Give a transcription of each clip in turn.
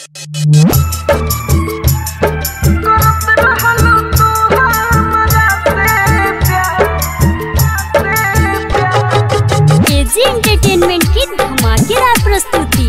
KG entertainment की धमाकेदार प्रस्तुति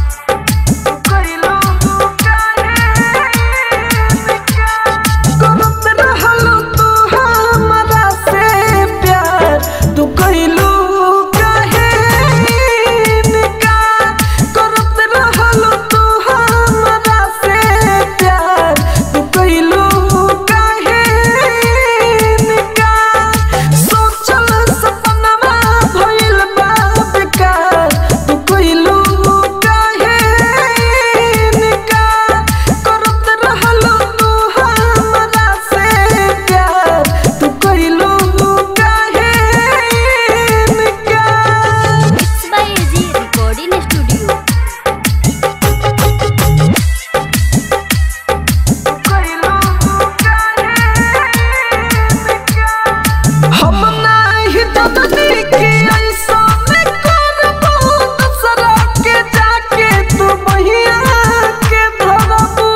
mix by AG recording studio हम नाही ददनी के ऐसा में करबो दूसरा के जाके तू बहिया के धरबो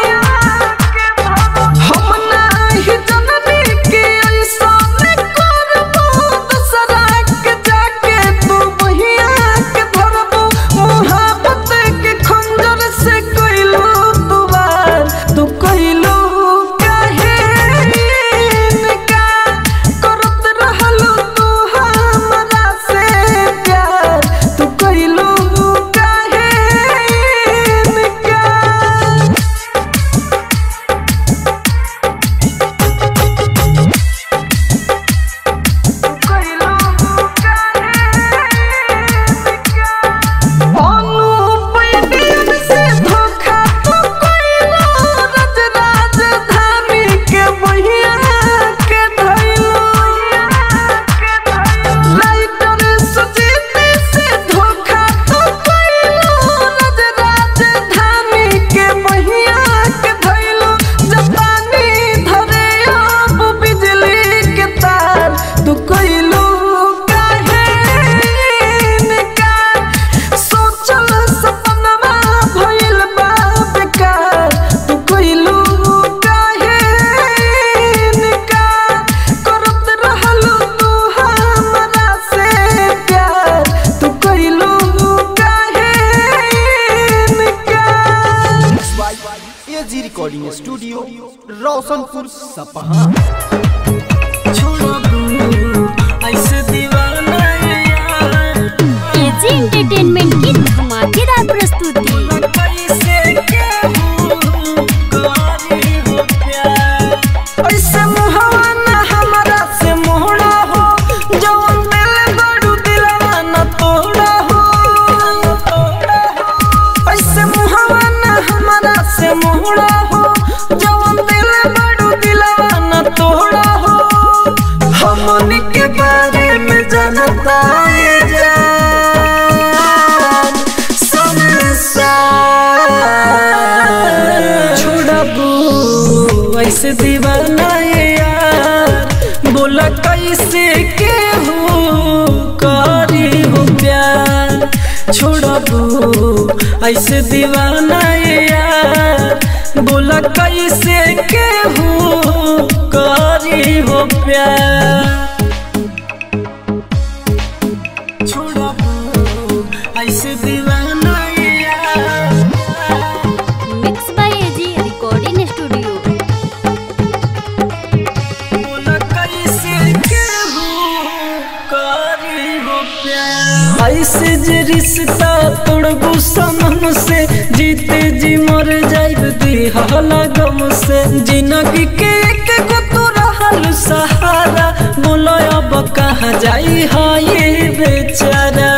हम नाही ददनी के ऐसा में करबो दूसरा के जाके तू बहिया के धरबो मोहब्बत के खंजर से कइलो तू वार तू कइलो काहे इनकार करत रहलो तू हमरा से प्यार तू कइलो काहे इनकार अनुपैदिन से धोखा तू कइलो रज राजधानी के बहिया के धइलो लाइटर सुजीती से धोखा तू कइलो रज राजधानी के बहिया के धइलो जपानी धरे अब बिजली के तार तू कइलो काहे इनकार सोचल सपनवा भइल बा बेकार तू कइलो काहे इनकार करत रहलो तू हमरा से प्यार तू कइलो काहे इनकार एजी रिकॉर्डिंग स्टूडियो रोशनपुर सपहा ऐसे दीवाना यार केजी एंटरटेनमेंट की धमाकेदार प्रस्तुति कैसे केहू करी हो प्यार ऐसे मुहवा ना हमरा से मोहड़ा हो जवन दिल बड़ू दिलवा न तोड़ा हो ऐसे मुहवा ना हमरा से मोहड़ा हो जवन दिल बड़ू दिलवा न तोड़ा हो हमनी के बारे में जानता ये जान संसार छोड़बू ऐसे दीवाना ये यार बोला कैसे के हो करी हो प्यार छोड़बू ऐसे दीवाना ये यार बोला कैसे के हो करी हो प्यार छोड़बू ऐसे दीवाना ये यार mix by AG recording studio बोला कैसे केहू करी हो प्यार ऐसे जे रिश्ता तोड़बू सनम से जीते जी मर जाइब दिहला गम से जिंदगी के एक गो तो रहल सहारा बोलो अब कहाँ जाई हा ये बेचारा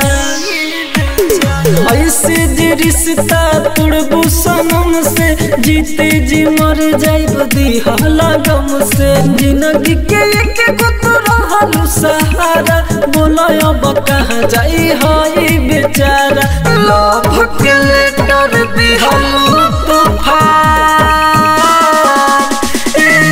ऐसे जे रिश्ता तोड़बू सनम से जीते जी मर जाइब दिहला गम से जिंदगी के एक गो तो रहल सहारा बोलो अब कहाँ जाई हाय बेचारा लव के लेटर दिहल तूफान ए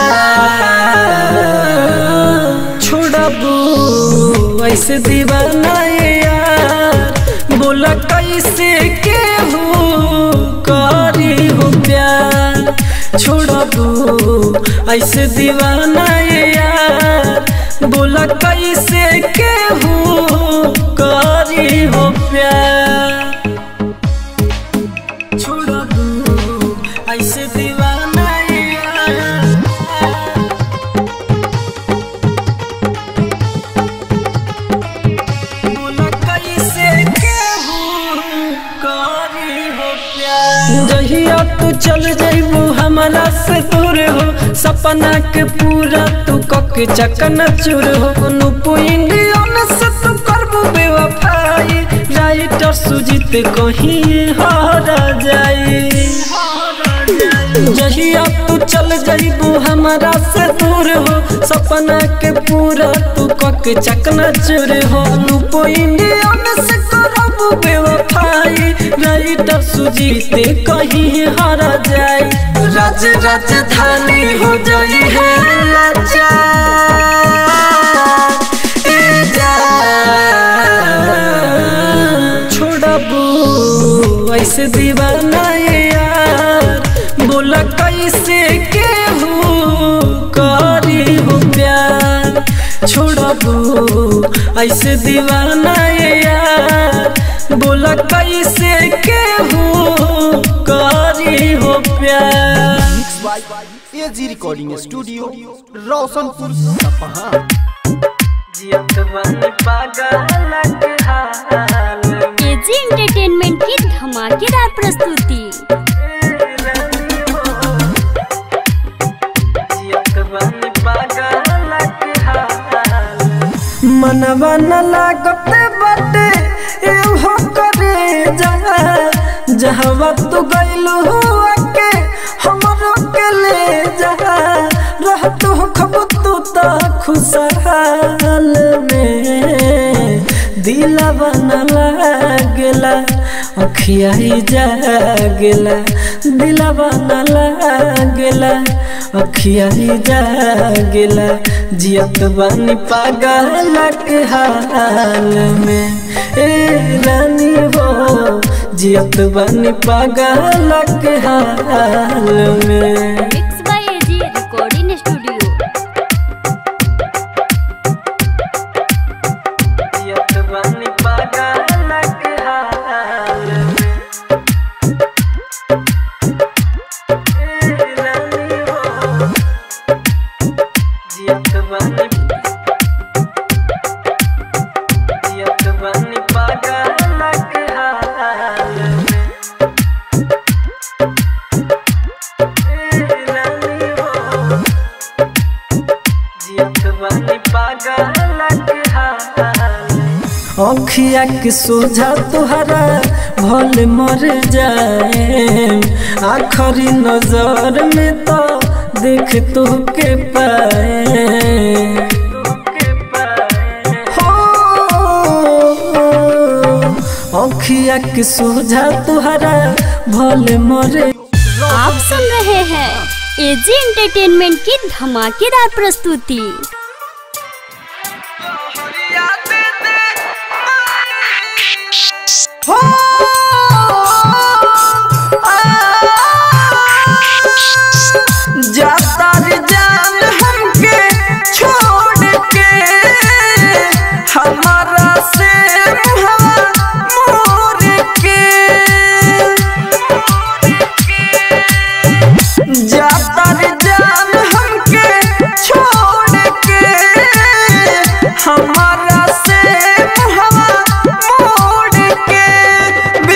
जान छोड़बू ऐसे दीवाना ये यार बोला कैसे के हो का ऐसे दीवाना ये यार बोला कैसे केहू करी हो प्यार छोड़ दू ऐसे दीवाना ये यार बोला कैसे केहू करी हो प्यार जहिया तू चल जइबू हमारा से दूर हो सपना के पूरा तू कक चकन चूर हो नुपु इंडियन से तू करबू बेवफाई राइटर सुजीत कहीं हारा जाई जहिया तू चल जइबू हमारा से दूर हो सपना के पूरा तू कक चकना चुर हो लूपो इंडियन से करबू बेवफाई राइटर सुजीते कहीं हारा जाए राज राजधानी हो जाई है लाचार ए जान छोड़बू ऐसे दीवाना ये यार बोला कैसे केहू करी हो प्यार छोड़बू ऐसे दीवाना ये यार बोला कैसे केहू करी हो प्यार mix by AG recording studio Roshanpur सपहा जियत बन पागल के हाल में एजी एंटरटेनमेंट की धमाकेदार प्रस्तुति मनवा न लागत बाटे एहो करे जहा जहवा तू गइलू हुआ के हमरो के ले जहा रह तू खब तू त खुशहाल में दिलवा न लागेला अखिया ही जागेला दिलवा न लागेला अखिया ही जागेला जियत बानी पागल के हाल में ए रानी हो जियत बानी पागल के हाल में mix by AG recording studio जियत बानी पागल के हाल में ए रानी हो जियत बानी जियत बानी पागल के हाल में ए रानी हो जियत बानी पागल के हाल में अखिया के सोझा तुहरा भल मर जाए आखरी नजर में तो देख तो के पाए हो अखिया के सोझा तुहरा भल मर आप सुन रहे हैं एजी एंटरटेनमेंट की धमाकेदार प्रस्तुति जाता रे जान हमके छोड़ के हमारा से हवा मोर के जाता रे जान हमके छोड़ के हमारा से हवा मोड़ के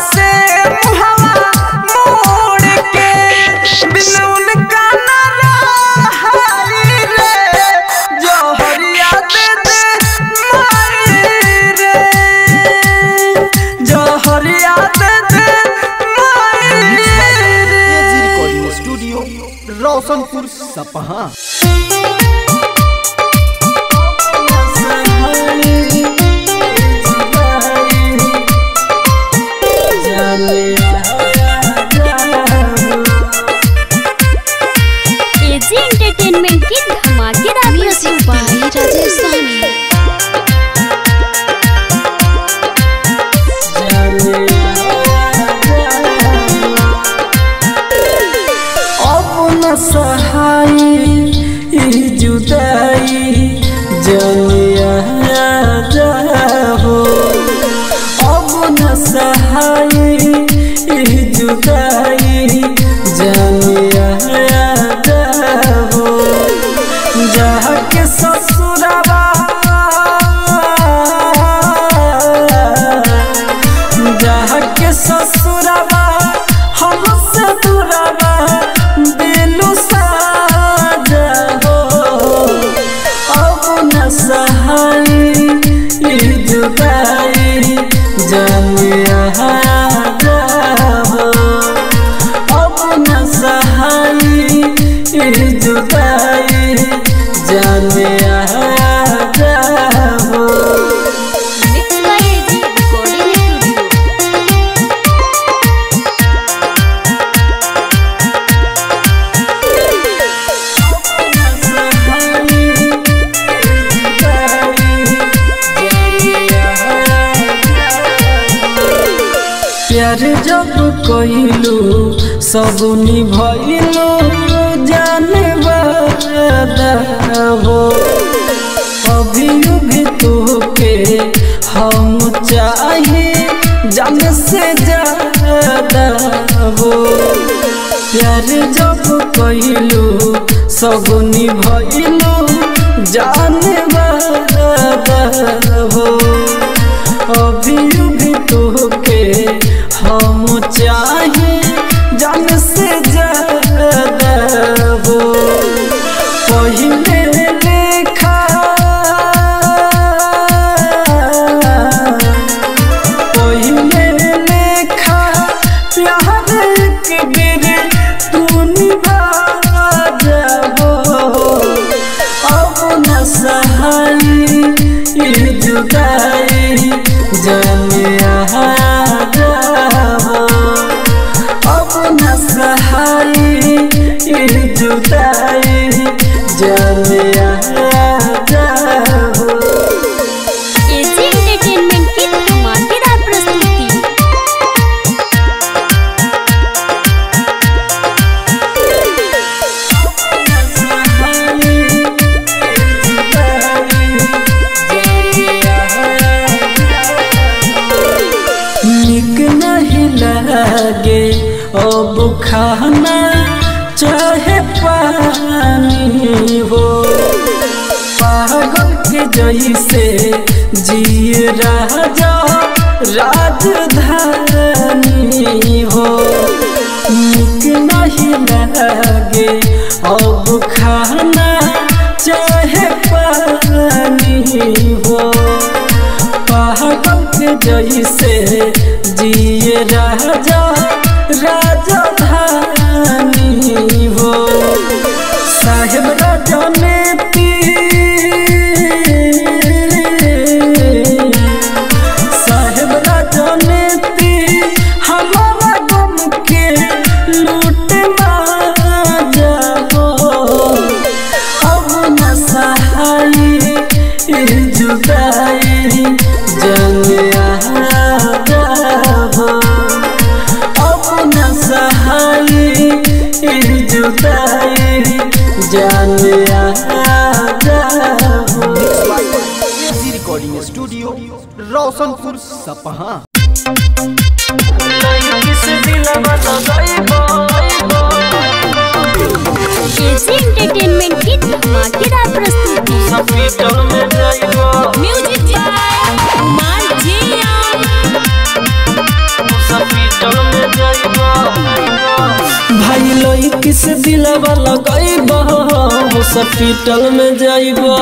से मुहवा मोड़ के बिन उनका न रहाई रे जहरिया दे दे माई रे जहरिया दे दे माई रे एजी रिकॉर्डिंग स्टूडियो रोशनपुर सपहा एजी एंटरटेनमेंट की धमाकेदार प्रस्तुति राजेश सानी अपना सहाय ई जुदाई जनिया हो अपना सहाय ई जुदाई जनिया हो जहाँ के ससुरबा जहाँ के ससुरबा हमसे दूरबा दिलु साजा हो अब न सहाय ई जुदाई जनिया हो अब न सहाय ई जुदाई जनिया हो mix by AG recording studio प्यार जब कइलू सब निभइलू जाने वादा हो अभी भी तोके हम चाहे जान से ज्यादा हो प्यार जब कइलू सब निभइलू जाने वादा हो अभी भी तोके हम चाहे जान से ज्यादा हो पहिले लेखा पहिले लेखा प्यार के बेर तू निभा जाबो अब न सहाय ई जुदाई जनिया जाबो अब न सहाय ई जुदाई जनिया जाबो एजी एंटरटेनमेंट की धमाकेदार प्रस्तुति निक नहीं लगे अब खाना चाहे पानी हो पागल के जैसे जिए राजा राजधानी हो निक नहीं लगे अब खाना चाहे पानी हो पागल के जैसे जिए राजा राजधानी हो साहेब राजा ने तीर साहेब राजा ने तीर हमारा गम के लूट मारा हो अब न सहाय ई जुदाई जनिया जाबो अब न सहाय ई जुदाई जनिया जाबो एजी रिकॉर्डिंग स्टूडियो रोशनपुर सपहा एजी एंटरटेनमेंट की धमाकेदार प्रस्तुति म्यूजिक बाय कुमार जिया हॉस्पिटल में जाइबा भाई लोई किस दिलवा लगाइबा हॉस्पिटल में जाइबा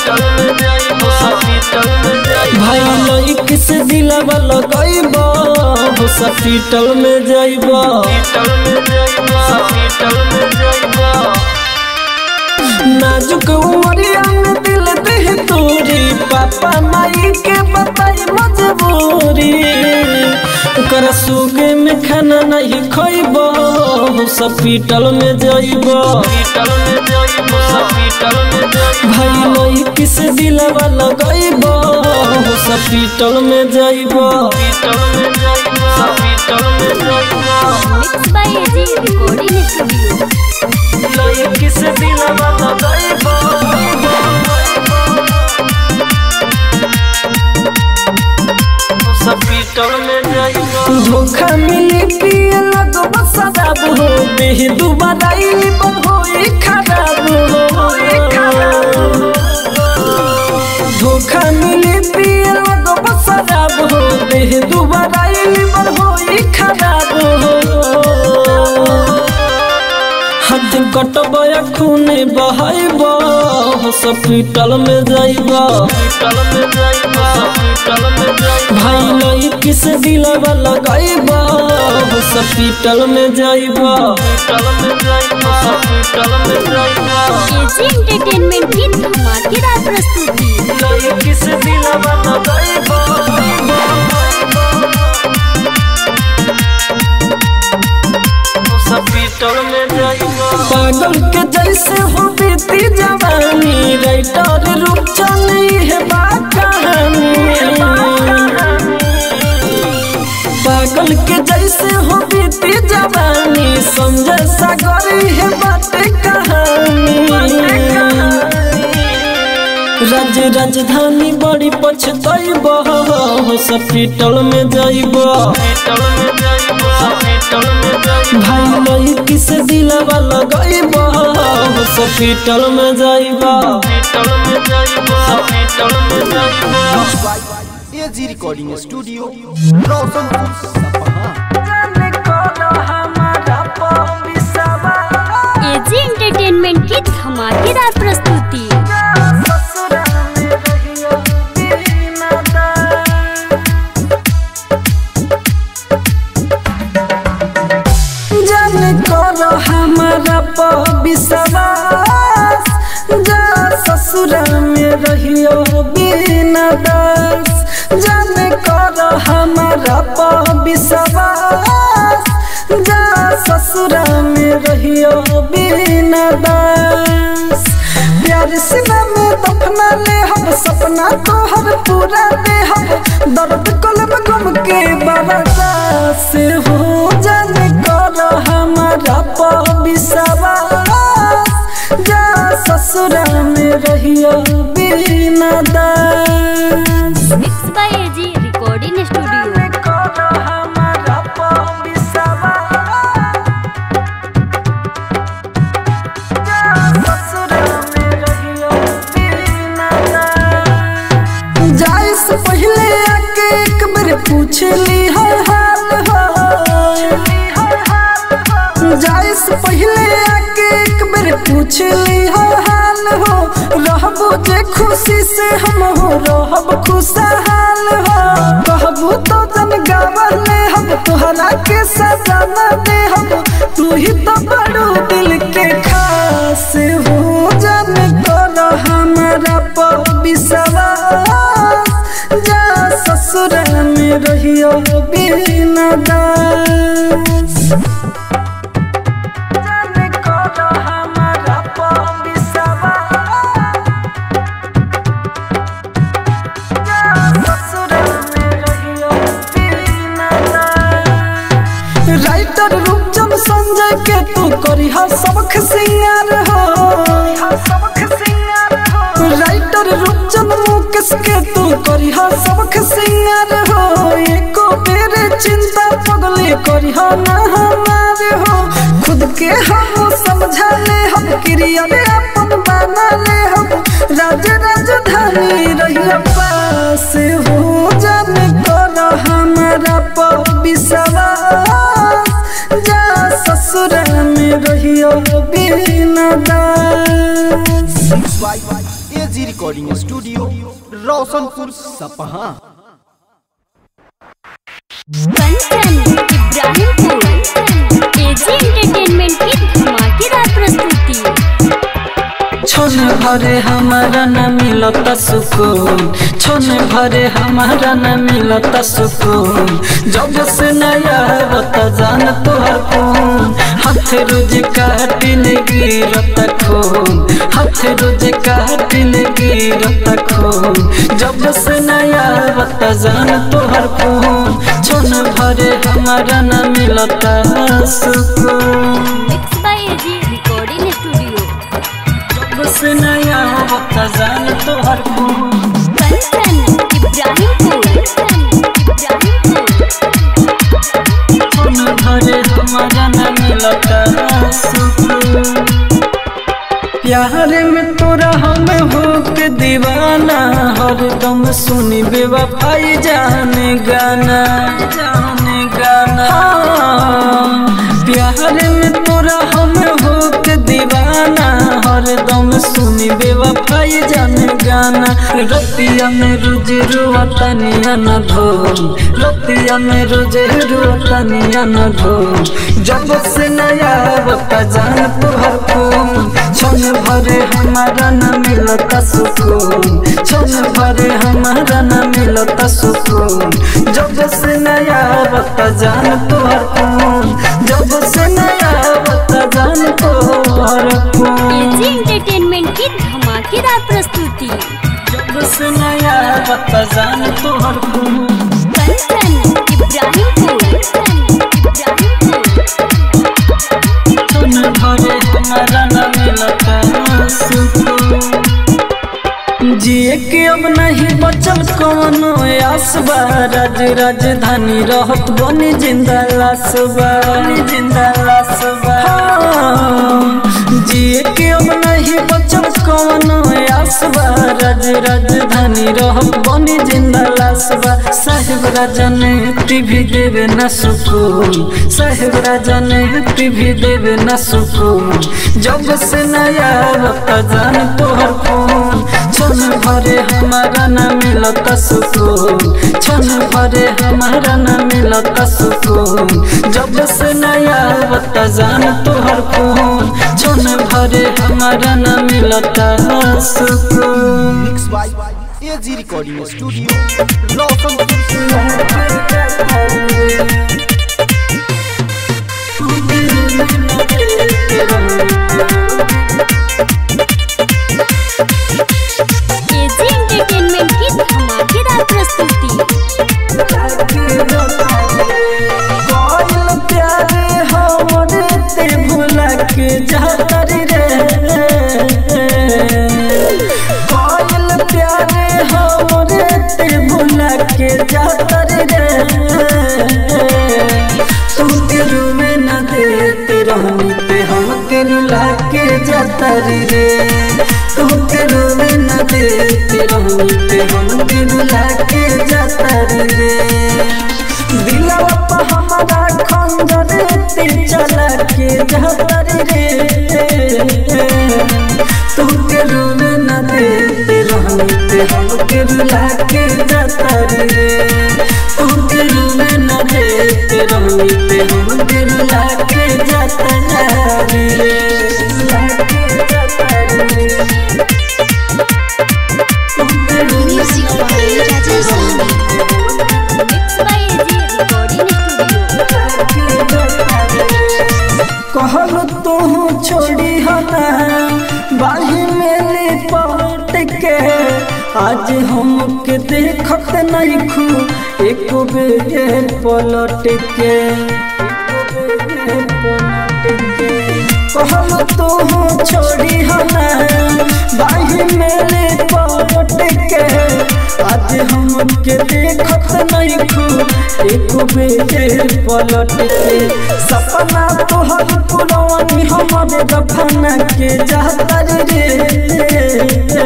भाई लोई किस दिलवा लगाइबा हॉस्पिटल में जाइबा नाजुक उमरिया में दिल दे तोरी पापा माई के बताई मजबूरी ओकर सुगे में खाना नहीं खइबो हॉस्पिटल में जाइबो भाई लोई किस दिलवा लगाइबो हॉस्पिटल में जाइबो mix by AG recording studio लोई किस दिलवा लगाइबो हॉस्पिटल में जाइबो धोखा मिली पिए लगो शराब हो देह दुबारा पर होई खराब हो धोखा मिली पिए लगो शराब हो देह दुबारा पर होई खराब हो हाथ कटबया खूने बहाइबा हॉस्पिटल में जाइबा भाई लोई किस दिलवा लगाइबा हॉस्पिटल में जाइबा एजी एंटरटेनमेंट की धमाकेदार प्रस्तुति लोई किस दिलवा लगाइबा हॉस्पिटल में जाइबा पागल के जैसे हो बीती जवानी राइटर रूप चली है बात कहानी पागल के जैसे हो बीती जवानी समझे सागरी है बात कहानी राज राजधानी बड़ी पछताइब हॉस्पिटल में जाइब भाई लोई किस दिलवा लगाइब हॉस्पिटल में जाइब एजी रिकॉर्डिंग स्टूडियो रोशनपुर सपहा एजी एंटरटेनमेंट की धमाकेदार प्रस्तुति जान करो हमारा पर विश्वास जा ससुरा में रहियो बिना दास जान करो हमारा पर विश्वास जा ससुरा में रहियो बिना दास प्यार सिना में दफना ले हम सपना तो हर पूरा दे हम दर्द कलम गम के बरदास हो जाने कर हमारा पर विश्वास जा ससुरा में रहियो बिना दास mix by AG recording studio कर हमारा पर विश्वास जाए से पहले आके एक बार पूछ ली हर हाल हो जाए से पहले आके एक बार पूछ ली हर हाल हो रहबो जे खुशी से हम हो रहब खुशहाल हो कहबो तो जन गावले हम तोहरा के सजाना दे हम तू ही तो बड़ो दिल के खास हो जन कर हमारा पर विश्वास जा ससुर में रहियो बिना दास जाने कर हमारा पर विश्वास जा ससुर में रहियो बिना दास राइटर रूपचंद संजय के तू करी हा सबक सिंगार हो राइटर रूपचंद मुकेश के तू करी हा सबक सिंगार हो एको बेर चिंता पगले करी हा ना हमारे हो खुद के हम समझा ले हम क्रिया अपन बना ले हम राज राजधानी रहिया पास हो जाने कर हमारा पर विश्वास बिना दास AG recording studio Roshanpur Sapaha Kanchan Ibrahimpur AG entertainment की धमाकेदार प्रस्तुति छोने भरे हमारा न मिलता सुकून छोने भरे हमारा न मिलता सुकून जब से नया बता जान तोहर खून हाथ रोज काटिल गिरता खून हाथ रोज काटिल गिरता खून जब से नया बता जान तोहर खून छोने भरे हमारा न मिलता सुकून mix by AG recording studio बस नया वक्त जान तोहर खून कंचन इब्राहिमपुर इब्राहिमपुर खून भरे हमारा न मिलता सुकून प्यार में तोरा हम हो के दीवाना हरदम सुनी बेवफाई जाने गाना जाने गाना हाँ, प्यार में तोरा हम हो के दीवाना हरदम सुनी बेवफाई जाने गाना रतिया में रोज रुआता निया न धोम रतिया में रोज रुआता निया न धोम जब से नया बता जान तोहर खून क्षण भरे हमारा न मिलता सुकून क्षण भरे हमारा न मिलता सुकून जब से नया बता जान तोहर खून जब से नया बता जान तोहर खून एजी एंटरटेनमेंट की धमाकेदार प्रस्तुति जब से नया बता जान तोहर खून कंचन इब्राहिमपुर इब्राहिमपुर क्षण भरे हमारा न मिलता सुकून जिए के अब नहीं बचल कोनो आसबा राज राजधानी रहत बनी जिंदा लासबा जिंदा लासबा जिए के अब नहीं बचल कोनो आसबा राज राजधानी रहत बनी जिंदा लासबा साहेब राजा ने टीवी देवे न सुकून साहेब राजा ने टीवी देवे न सुकून जब से नया बता जान तोहर फोन क्षण भरे हमारा न मिलता सुकून क्षण भरे हमारा न मिलता सुकून जब से नया बता जान तोहर फोन क्षण भरे हमारा न मिलता सुकून mix by AG recording studio Roshanpur AG entertainment की धमाकेदार प्रस्तुति कोयल प्यारे हमरे ते भुला के जातर रे कोयल प्यारे हमरे ते भुला के जातर रे तू तेरू में न देते रहनी ते हम तेरू लाके जातर रे तू तेरू में न देते रहनी ते हम तेरू लाके जातर रे दिलवा पर हमारा खंजर ते चला के जातर रे तू के रूम न देते रहनी ते हम के रुला के जातर रे तू के रूम न देते रहनी ते हम के रुला के जातर रे रुला के जातर रे तू के रूम music by Rajesh Sahni mix by AG recording studio कहल तू छोड़ी हना बाही में लिपट के आज हमके देखत नहीं खू एक बेर पलट के कहल तू छोड़ी हना बाही में लिपट के आज हमके देखत नहीं खू एक बेर पलट के सपना तोहर पुरवानी हमर दफना के जातर रे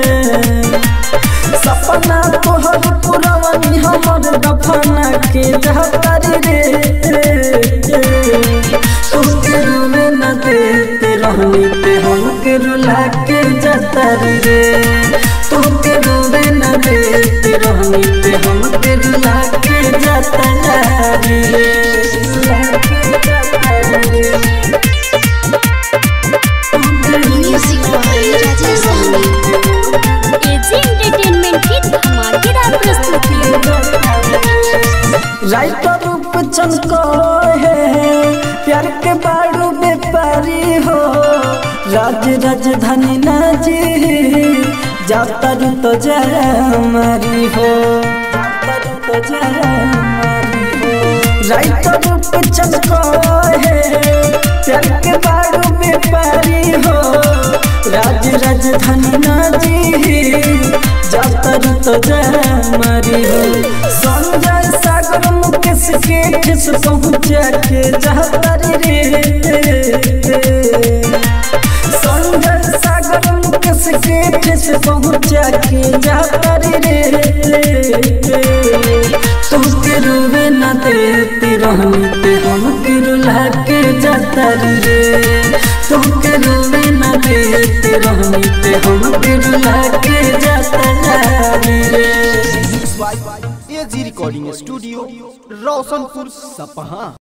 सपना तोहर पुरवानी हमर दफना के जातर रे तू के रूम न देते रहनी ते हमके रुला के जातर रे तोके रोवे न देते रहनी ते हमके रुला के जातर रे रुला के जातर रे Music by Rajesh Sami. AG entertainment की धमाकेदार प्रस्तुति राइटर रूप चमको है प्यार के बाड़ू व्यापारी हो राज राजधानी नाजी जाता रू तो जय हमारी हो जाता रू तो जय हमारी हो राइटर रूप चमको है प्यार के बाड़ू व्यापारी हो राज राजधानी नाजी जाता रू तो जय हमारी हो संजय सागर मुकेश के ठेस पहुँचा के जाता रे संजय सागर मुकेश के ठेस पहुँचा के जाता रे तुमके रूबे न देती रहनी ते हमके रुला के जाता रे तुमके रूबे न देती रहनी ते हमके रुला के जाता रे एजी रिकॉर्डिंग स्टूडियो रोशनपुर सपहा